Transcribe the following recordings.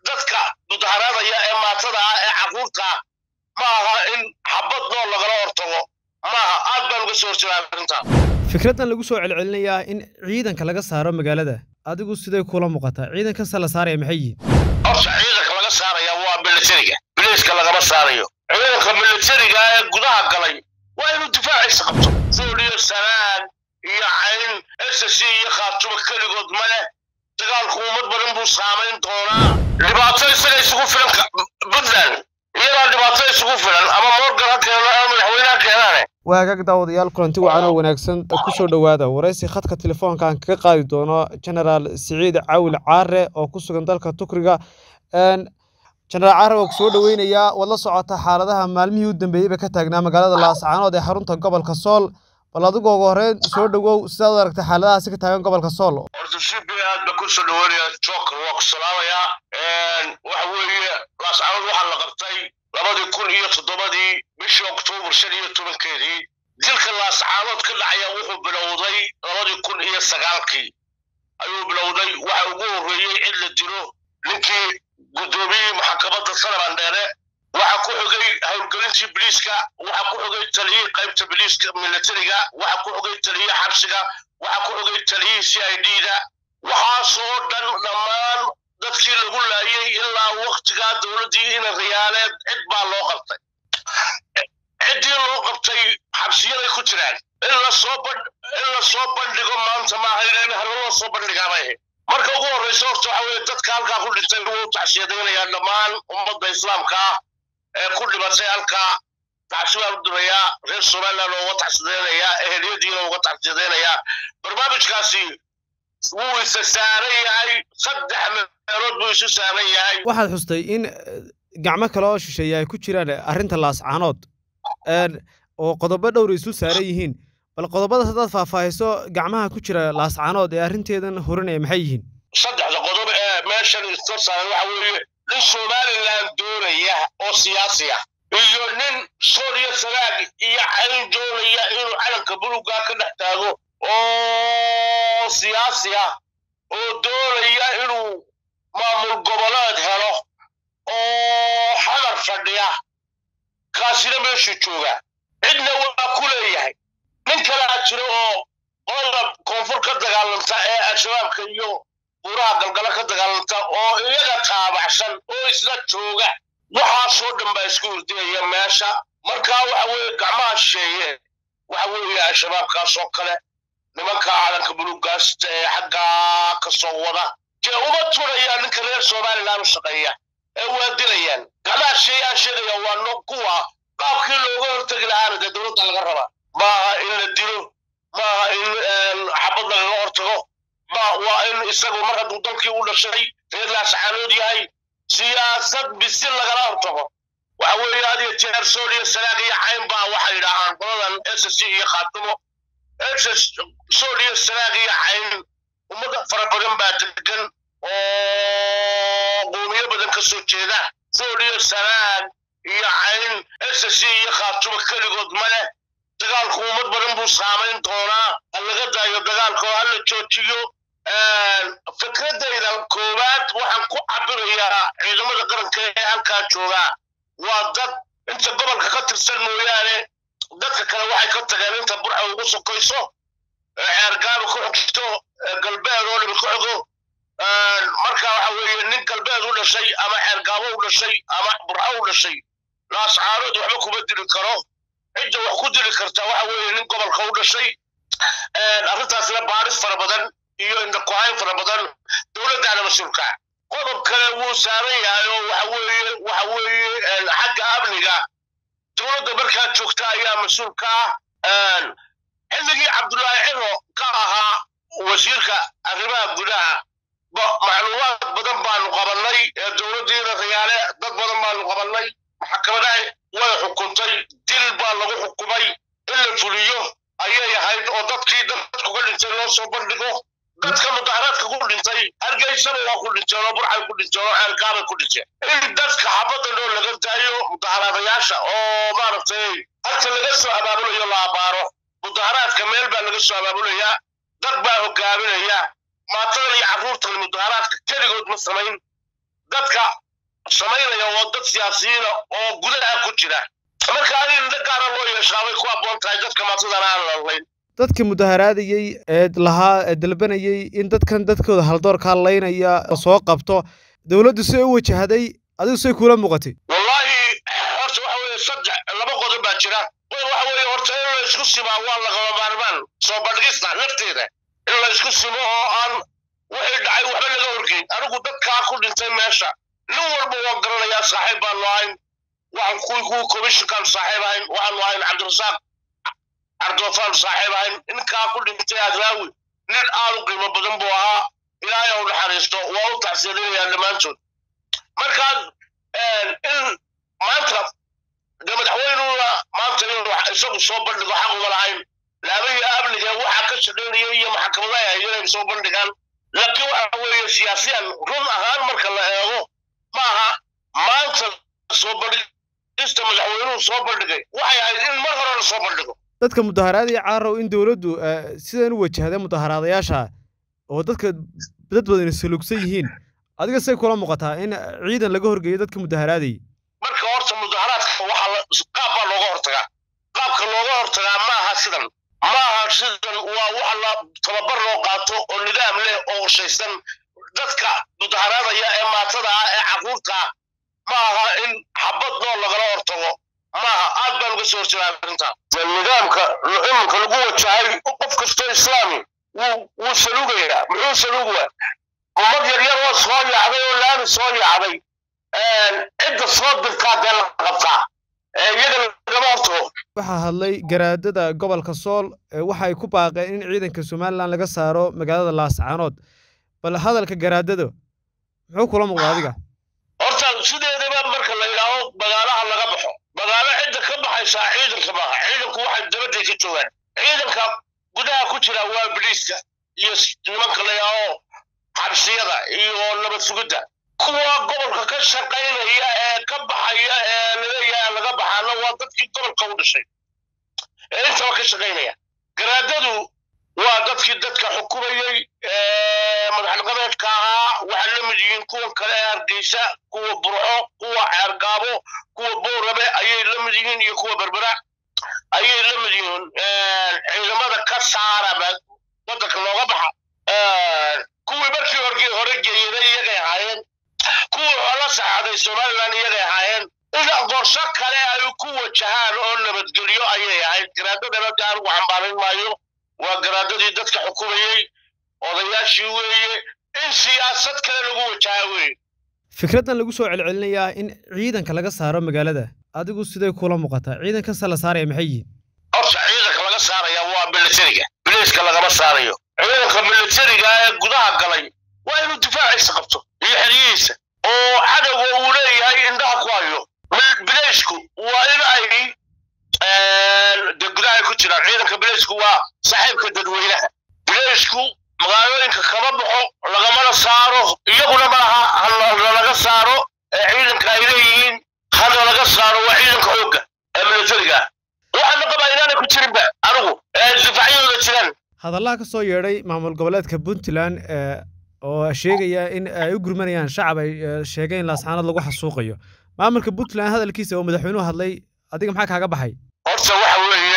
dadka mudaharaadaya ee maatada ah ee carruurta ah ma aha in xabad nool lagala hortago maaha aad baan uga soo horjeedaa arrintaa fikraddan lagu soo celcelinayaa in ciidanka laga saaro magaalada adigu siday kula muuqataa ciidankanse la saaraya maxay yihiin horta ciidanka laga saaraya waa militariga biliiska lagama saarayo ciidanka militariga ee gudaha galay waa inuu difaacaysa qabto suuliyo sanaan iyo cayn ss iyo khaatumo keligood ma leh dagaalku ummad badan buu saamayn doonaa dhibaato isaga isugu filan puntland iyadaa dhibaato isugu filan ama morgan ha keeno ama madaxweyneha keenaane waagaag daawadayaal kulanti wacan oo wanaagsan ku soo dhowaada waraysi khadka telefoonka aan kaga qaadi doono genaraal siciid caawil caare oo ku sugan dalka tukriga genaraal caare waa ku soo dhoweynayaa waad la socotaa xaaladaha maalmihii u dambeeyeyba ka taagnaa magaalada laascaanood ee xarunta gobolka sool bal adigoo ugu horreyn soo dhowow sidaad u aragtay xaaladahaasi ka taagan gobolka sool horta si bi aad ba ku soo dhaweynaya joker waa ku salaamayaa waxa weeye laascaanood waxaa la qabtay labadii kun iyo toddobadii bishii oktoobar shan iyo tobankeedii dilka laascaanood ka dhacaya wuxuu bilowday labadii kun iyo sagaalkii ayuu bilowday waxa ugu horreeyey in la dilo ninkii guddoomiyihii maxkamadda sanaban dheere waxa ku xogay howlgelintii biliiska waxa ku xogay taliyihii qaybta biliiska militariga waxa ku xogay taliyihii xabsiga waxa ku xogay taliyihii c i d da waxaasoo dhan dhammaan dadkii lagu laayay ilaa waktigaa dowladdii ina riyaaleed cid baa loo qabtay ciddii loo qabtay xabsiyaday ku jiraan in lasoo in lasoo bandhigo maanta maaha in hore loo soo bandhigaabay ahayd marka ugu horreysa horta waxa weeye dadka halkaa ku dhintay wuu tacsiyadaynayaa dhammaan ummadda islaamka ah ee ku dhimatay halkaa tacsibaan u dirayaa reer somaliland oo uga tacsiyadaynayaa eheliyadiina uga tacsiyadaynayaa barnaamijkaasi wuu isa saaran yahay saddex meelood buu isu saaran yahay waxaad xustay in gacmo kale oo shisheeya ay ku jiraan arrinta laascaanood oo qodobo dhowra isu saaran yihiin bal qodobadaas haddaad faahfaahiso gacmaha ku jira laascaanood ee arrinteedan horinaya maxay yihiin saddexda qodob ee meeshan isor saaran waxa weeye nin somaliland doonaya oo siyaasi ah iyo nin sooriya sanaag iyo cayn doonaya inuu calanka bulugaa ka dhex taago oo siyaasi ah oo doonaya inuu maamul goboleed helo oo xadar fadhiya kaasina meeshuu joogaa cidna waa ku leeyahay nin kalea jiro oo qolada koonfur ka dagaalanta ee al-shabaabka iyo buuraha galgala ka dagaalanta oo iyaga taabacsan oo isla jooga waxaasoo dhan baa isku hurdinaya meesha markaa waxa weeye gacmaha shisheeye waxa weeye al-shabaabkaas oo kale nimanka calanka bulugaasta ee xaggaa ka soo wada dee uma turayaan ninka reer somaliland u shaqeeya ee waa dilayaan gacmaha shisheeyaan sheegaya waa no kuwa qaabkii looga hortegi lahaana dee dowladda laga rabaa maaha in la dilo maaha in xabad lagaga hortago ma waa in isagu mar hadduu dalkii u dhashay reer laascaanood yahay siyaasad bisil lagala hortago waxa weeye had iyo jeer sool iyo sanaag iyo cayn baa waxay idhaahaan qoladan s c iyo khaatumo sool iyo sanaag iyo cayn ummad fara badan baa degan oo qoomiyo badan ka soo jeeda sool iyo sanaag iyo cayn s c iyo khaatumo keligood ma leh dagaalku ummad badan buu saamayn doonaa ha laga daayo dagaalka oo hala joojiyo fikradayda koowaad waxaan ku cabirayaa ciidamada qaranka ee halkaa joogaa waa dad inta gobolka ka tirsan mooyaane dadka kale waxay ka tageen inta burxa ugu sokayso ceergaaba ku xogto galbeed oo dhibi ku xogo marka waxa weeye nin galbeed u dhashay ama ceergaabo u dhashay ama burxa u dhashay laascaanood waxba kuma dili karo cidda wax ku dili karta waxa weeye nin gobolka u dhashay arrintaasna baaris fara badan iyo indhakuhayn fara badan dowladdaana mas-uulka qodob kale wuu saaran yahay oo waxa weeye waxa weeye xagga amniga dowladda markaa joogta ayaa mas-uulka ah xilligii cabdullaahi ciro ka ahaa wasiirka arrimaha gudaha macluumaad badan baanu qabannay ee dowladdiina riyaale dad badan baanu qabannay maxkamadaha way xukuntay dil baa lagu xukumay in la fuliyo ayay ahayd oo dadkii dadkuga dhintay loo soo bandhigo dadka mudaharaadka ku dhintay hargeysaba waa ku dhinteen oo burxay ku dhinteen oo ceelgaabay ku dhinteen in dadka xabadda dhoo laga daayo mudaharaadayaasha oo maaragtay halka laga soo abaabulayo la abaaro mudaharaadka meel baa laga soo abaabulayaa dad baa hogaaminaya maatadan iyo carruurtan mudaharaadka keligood ma samayn dadka dad siyaasiyiina oo gudaha ku jira marka adi indho gaara loo yeeshaabay ku habboon tahay dadka maatadana aan lalnayn dadkii mudaharaadayey ee lahaa ee dalbanayey in dadkan dadkooda haldoorkaa laynaya soo qabto dowladdu si u wajahday adigu say kuula muuqatay wallaahi horta waxa weeye saddex laba qodob baa jira qodob waxa weeye horta in la isku simaa waa lagama maarmaan soo bandhigista nafteeda in la isku simo oo aan wixii dhacay waxba laga horgeyn anigu dadkaa ku dhintay meesha nin walba waa garanayaa saaxiib baanu ahayn waxaan kuwii kuwii commissionkaan saaxiib ahayn waxaanu ahayn cabdirasaaq cabdilafaan saaxiib ahayn ninkaa ku dhintay adraawi nin aad u qiimo badan buu ahaa ilaahay u naxariisto waa u taxsiilinayaa dhammaantood markaas in maanta de madaxweynuna maanta inuu isagu soo bandhigo xaq uma lahayn laabahii amniga waxa ka shaqaynaya iyo maxkamadaha ay inay soo bandhigaan laakiin waxa weeye siyaasiyan run ahaan marka la eego maaha maanta soo bandhigista madaxweynuhu soo bandhigay waxay ahayd in mar hore la soo bandhigo dadka mudaharaadaya caarow in dowladdu sidan u wajahday mudaharaadayaasha oo dadka dad badan salugsan yihiin adiga say kula muuqataa in ciidan laga horgeeyo dadka mudaharaadayay marka horta mudaharaadka waxa qaab baa looga hortagaa qaabka looga hortagaa ma aha sidan ma aha sidan waa waxa la tababar loo qaato oo nidaam leh oo qorshaysan dadka mudaharaadaya ee maatada ah ee caruurta ah ma aha in xabad nool lagala hortago maaha aad baan uga soo horjeedaa arrinta nidaamka iminka lagu wajahay qof kastoo islaami wuu wuu saluugayaa muxuu saluugaya ummad yaryar oo soo yaacday oo laami soo yaacday cidda soo dirtaa dee la qabtaa iyaga lagama hortago waxaa hadlay garaadada gobolka sool waxa ay ku baaqeen in ciidanka somalilan laga saaro magaalada laascaanood bal hadalka garaadada muxuu kula muuqda adiga horta sideedaba marka la yidhaaho magaalaha laga baxo magaalo cidda ka baxaysaa ciidanka maaha ciidanku waxay dabaday ka joogaan ciidanka gudaha ku jira waa biliiska iyo nimanka la yidhaaho xabsiyada iyo nabad sugidda kuwa gobolka ka shaqaynaya ee ka baxaya ee laleeyahay laga baxaana waa dadkii gobolka u dhashay ee intaba ka shaqaynaya garaadadu waa dadkii dadka xukumayey madaxnaqabeedka ahaa waxay la mid yihiin kuwa kale ee hargeysa kuwa burco kuwa ceergaabo kuwa boorabe ayay la mid yihiin iyo kuwa berbera ayay la mid yihiin ciidamada ka saara wadanka looga baxa kuwii markii horgii hore geeyada iyagay ahaayeen kuwii xoolo saxaaday somalilan iyagay ahaayeen ina qorsho kale ay ku wajahaan oo nabadgelyo ayay ahayd garaadadana de anigu xambaarin maayo waa garaadadii dadka xukumayey odayaashii weeye in siyaasad kale lagu wajaha weeye fikraddan lagu soo celcelinayaa in ciidanka laga saaro magaalada adigu siday kula muuqataa ciidankanse la saaraya maxay yihiin horta ciidanka laga saaraya waa militariga biliiska lagama saarayo ciidanka militariga ee gudaha galay waa inuu difaaciisa qabto iyo xeryihiisa oo cadowga uu leeyahay indhaha ku hayo bileysku waa in ay de gudaha ku jiraan ciidanka bileysku waa saaxiibka dadweynaha bileysku magaalooyinka kama baxo lagamana saaro iyaguna malaha halalaga saaro ee ciidanka ay leeyihiin hana laga saaro waa ciidanka xoogga ee militariga waxaana qabaa inaanay ku jirinba anigu ee difaacyadooda jiraan hadallaha ka soo yeedhay maamul goboleedka puntland oo sheegaya in ay u gurmanayaan shacab ay sheegeen in laascaanood lagu xasuuqayo maamulka puntland hadalkiisa oo madaxweynuhu hadlay adiga maxaa kaaga baxay horta waxa weeye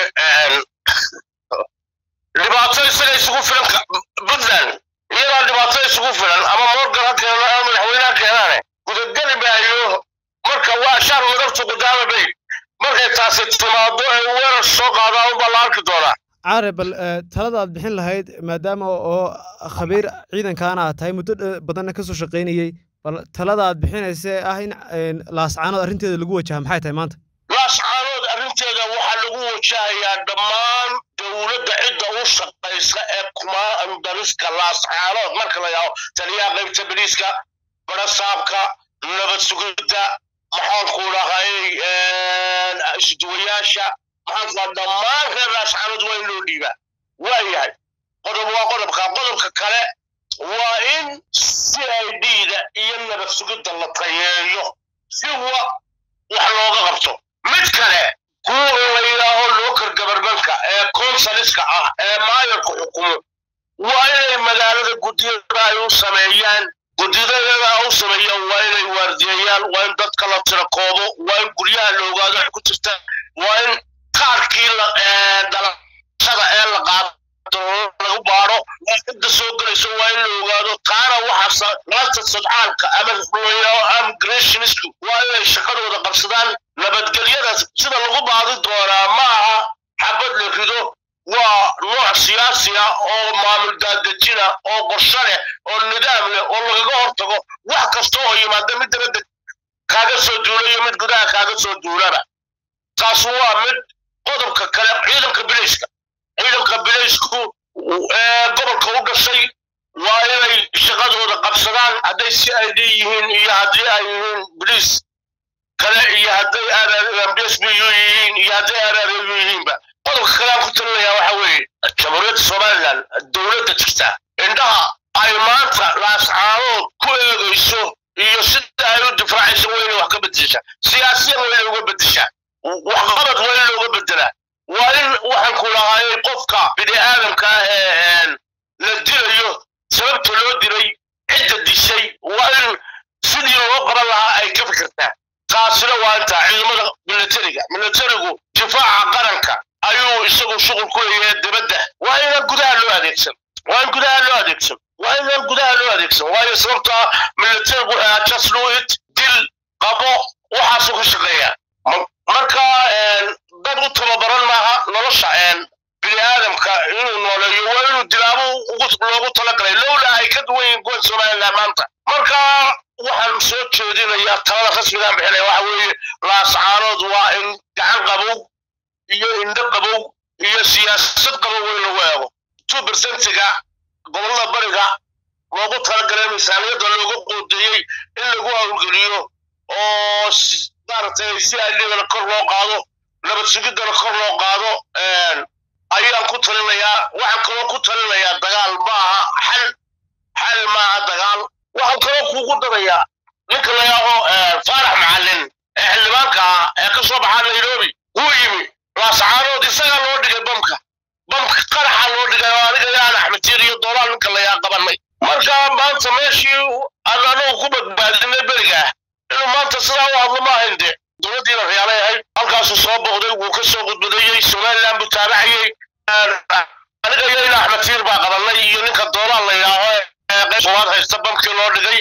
dhibaato isaga isugu filan puntland iyadaa dhibaato isugu filan ama morgan ha keeno ama madaxweyne ha keenaane gudageli maayo marka waa shaar madabtu qudaama bay markay taasi timaado ee weerar soo qaadaa unbaa la arki doonaa caare bal talada aad bixin lahayd maadaama oo khabiir ciidankaana aad tahay muddo badanna ka soo shaqaynayey bal talada aad bixinaysa ah in laascaanood arrinteeda lagu wajaha maxay tahay maanta laascaanood arrinteeda waxaa lagu wajahayaa dhammaan dowladda cidda u shaqaysa ee kumaandariska laascaanood marka la yidhaho taliyaha qaybta beliiska barasaabka nabad sugidda maxaanku dhahay isduwayaasha maxaanku dhammaan reer laascaanood waa in loo dhiibaa waa yahay qodob waa qodobka qodobka kale waa in c i d da iyo nabad sugidda la tayeeyo si wa wax looga qabto mid kale kuwa la yidhaaho local governmentka ee consaliska ah ee maayarku xukumo waa inay magaalada guddiyada ay u sameeyaan guddiyada u sameeyaan waa inay waardiyeeyaan somaliland waa in dadka la tirakoobo waa in guryaha la ogaado ay ku jirta waa in qaarkii dhalashada ee la qaado lagu baaro waa cidda soo gelayso waa in la ogaado taana waxaa lanta sadcaalka ama immigrationisku waa inay shaqadooda qabsadaan nabadgelyada sida lagu baadi doonaa ma aha xabad la rido waa nooc siyaasi ah oo maamul daadejina oo qorshe leh oo nidaam leh oo lagaga hortago wax kasta oo yimaada mid dabadda kaaga soo duula iyo mid gudaha kaaga soo duulaba taas waa mid qodobka kale ciidanka bilayska ciidanka bilaysku gobolka u dhashay waa inay shaqadooda qabsadaan hadday si ay leeyihiin iyo haddii ay yihiin biliis kale iyo hadday mbs b u yihiin iyo hadday rru yihiinba qodobka kale aan ku talinayaa waxa weeye jamhuuriyadda somaliland dowladda jirta indhaha ay maanta laascaadood ku eegayso iyo sida ay u difaacayso waa inay wax ka bedeshaa siyaasiyan waa inay uga bedeshaa waxqabad waa in looga bedelaa waa in waxaan ku lahaayay qofka bini aadamka ah ee la dilayo sababta loo dilay cidda dishay waa in sidii loo qaban lahaa ay ka fikirtaa taasina waa intaa ciidamada militariga militarigu difaaca qaranka ayuu isagu shuqul ku leeyahay dibadda waa inaan gudaha loo adeegsan waa in gudaha loo adeegsan waa inaan gudaha loo adeegsan waayo sababta militarigu just do it dil qabo waxaasuu ka shaqeeyaa marka dad u tababaran maaha nolosha bini aadamka inuu nooleeyo waa inuu dilaabo loogu talagalay lowla ay ka duwan yihiin kuwa somaliland maanta marka waxaan soo jeedinayaa talada rasmigaan bixinaya waxa weeye laascaanood waa in gacan qabow iyo indho qabow iyo siyaasad qabow in lagu eego two percentiga gobollada bariga loogu talagalay miisaaniyadda looga qoodeeyey in lagu hawlgeliyo oo maaragtay si adligana kor loo qaado nabad sugiddana kor loo qaado ayaan ku talinayaa waxaan kaloo ku talinayaa dagaal maaha xal xal maaha dagaal waxaan kaloo kuugu darayaa ninka la yaaho faarax macallin ee xildhibaanka ah ee ka soo baxaa nairobi wuu yimi laascaanood isagaa loo dhigay bamka bamka qaraxa loo dhigay oo aniga yaan axmedtiir iyo doolaal ninka la yaa qabanay marka maanta meeshii aan anagu ku badbaadinay beriga ah inuu maanta sidaa u hadlo ma ahayn de dowladdiina riyaalay ahayd halkaasuu soo boqday wuu ka soo gudbadayey somaliland buu taabacayey aniga iyo ina axmed tiir baa qabanay iyo ninka doolaal la yidhaaho sowaad haysta bamkii loo dhigay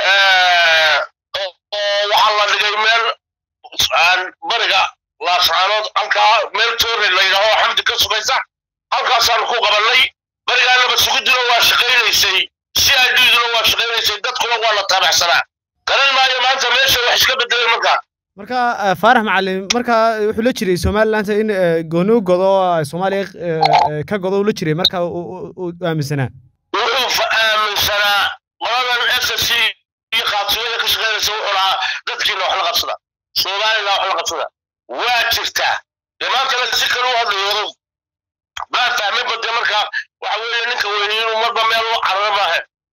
waxaa la dhigay meel bariga laascaanood halkaa meel toori la yidhaaho xamdi ka sugaysa halkaasaanu ku qabanay barigaa nabad sugiduna waa shaqaynaysay si ay dhiiduna waa shaqaynaysay dadkuna waa la taabacsanaa garan maayo maanta meesha wax iska bedelay markaa marka faarax macalin marka wuxuu la jiray somaliland in gooni u godo soomaaliya ka godo uu la jiray marka uu aaminsanaa wuxuu aaminsanaa qoladan s s c iyo qaatiyada ka shaqaynaysa wuxuu lahaa dadkiina wax la qabsada soomaalina wax la qabsada waa jirtaa dee maantana si kale u hadlayo odow baan fahmay bade marka waxa weeye ninka weyne inuu marba meel u cararo maahe